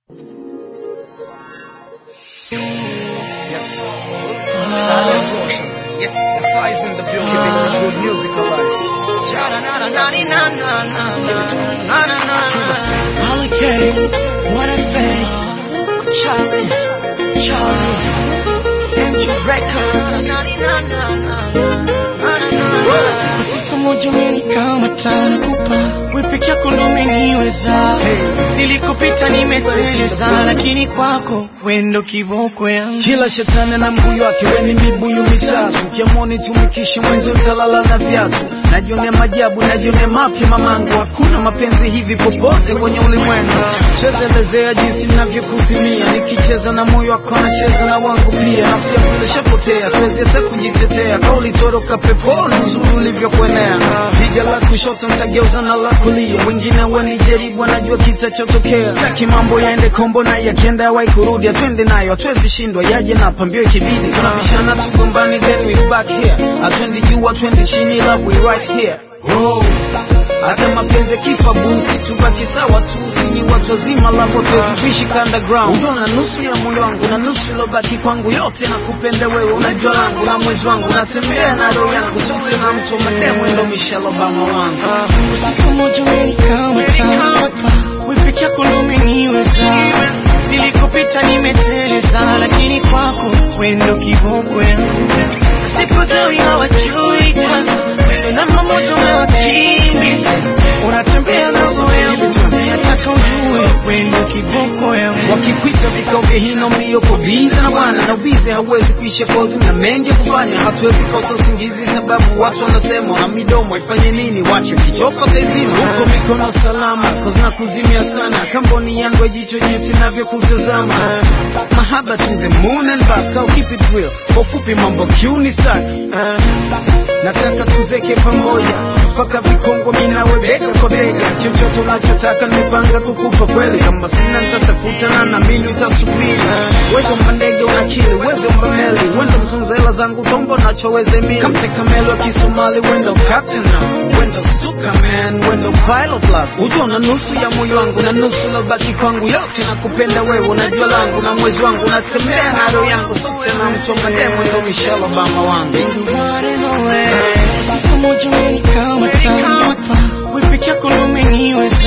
Yes. Silent torsion. Yeah, the fire's in the building. Keeping the good music alive. Hurricane, what a thing. Charlie, Charlie, MG Records. Siku moja umenikama tana kupa wewe peke yako ndo umeniweza. Nilikopita nimeteleza, lakini kwako wendo kiboko yangu. Kila shetani na mbuyu wake, weni mibuyu mitatu. Ukiamoni tumikishe mwenzi utalala na viatu. Najionea majabu, najionea mapya mamangu. Hakuna mapenzi hivi popote kwenye ulimwengu. Siwezelezea jinsi ninavyokuzimia, nikicheza na moyo wako nacheza na wangu pia. Nafsi yangu ilishapotea, siwezi hata kujitetea. Kauli toroka peponi, uzuri ulivyokuenea. Piga la kushoto nitageuza na la kulia, wengine wanijaribu, wanajua kitachotokea. Sitaki mambo yaende kombo na yakienda yawai kurudi, atwende nayo, hatuwezi shindwa, yaje na pambio ikibidi. Tunabishana tugombani, then we back here. Atwendi juu, atwendi chini, love we right here. Oh. Hata mapenzi kifa busi, tubaki sawa tu, sini watu wazima, love hatuwezi kuishi underground. Unaona nusu ya moyo wangu na nusu ilobaki kwangu, yote nakupenda wewe, unajua langu na mwezi wangu, natembea na roho yangu, sote na mtu wa mademu, ndo Michelle Obama wangu. Siku moja umenikama tana kupa wewe peke yako ndo umeniweza. Nilikopita nimeteleza, lakini kwako wendo kiboko yangu. Sikudhani hawajui kwanza, wendo namba moja umewakimbiza. Unatembea na roho yangu, nataka ujue wendo kiboko yangu. Wakikwita vikao vya hino mbio kubiza na bwana na ubize hauwezi kuisha kozi na mengi ya kufanya, hatuwezi kosa usingizi sababu watu wanasema na midomo ifanye nini, wacho kichoko taizima huko mikono salama, kozi na kuzimia sana, kamboni yangu ya jicho jinsi navyokutazama, mahaba to the moon and back, au keep it real, kwa ufupi mambo kiuni staki nataka tuzeke pamoja mpaka vikongwa minawe bega kwa bega chochote unachotaka nimepanga kukupa kweli kama sina nitatafuta na naamini utasubiri wezo mbandege unakili wezo mbameli wendo mtunza hela zangu tombo nachoweze mili kamteka melo wa kisomali wendo captain now wendo suka man wendo pilot love ujua na nusu ya moyo wangu na nusu lobaki kwangu yote nakupenda wewe unajua langu na mwezi wangu natembea na roho yangu sote na mtu wa mademu ndo Michelle Obama wangu Siku moja umenikama tana kupa wewe peke yako ndo umeniweza.